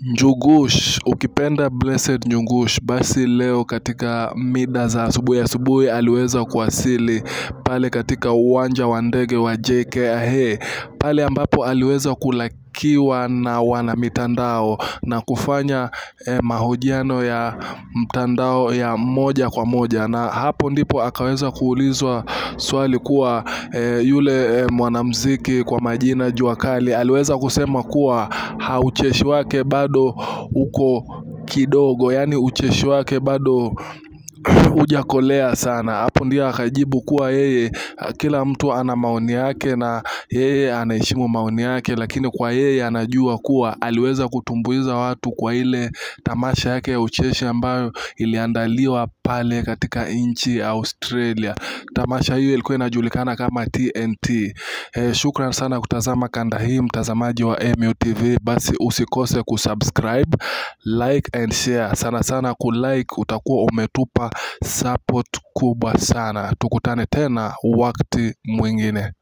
Njugush, ukipenda Blessed Njugush, basi leo katika mida za asubuhi asubuhi aliweza kuwasili pale katika uwanja wa ndege wa JKIA, pale ambapo aliweza kulakiwa na wanamitandao na kufanya eh, mahojiano ya mtandao ya moja kwa moja, na hapo ndipo akaweza kuulizwa swali kuwa eh, yule eh, mwanamuziki kwa majina Jua Kali aliweza kusema kuwa ha ucheshi wake bado uko kidogo, yaani ucheshi wake bado hujakolea sana. Hapo ndio akajibu kuwa yeye, kila mtu ana maoni yake na yeye anaheshimu maoni yake, lakini kwa yeye anajua kuwa aliweza kutumbuiza watu kwa ile tamasha yake ya ucheshi ambayo iliandaliwa pale katika nchi ya Australia. Tamasha hiyo ilikuwa inajulikana kama TNT. Eh, shukran sana kutazama kanda hii mtazamaji wa MUTV, basi usikose kusubscribe, like and share. Sana sana kulike utakuwa umetupa support kubwa sana. Tukutane tena wakati mwingine.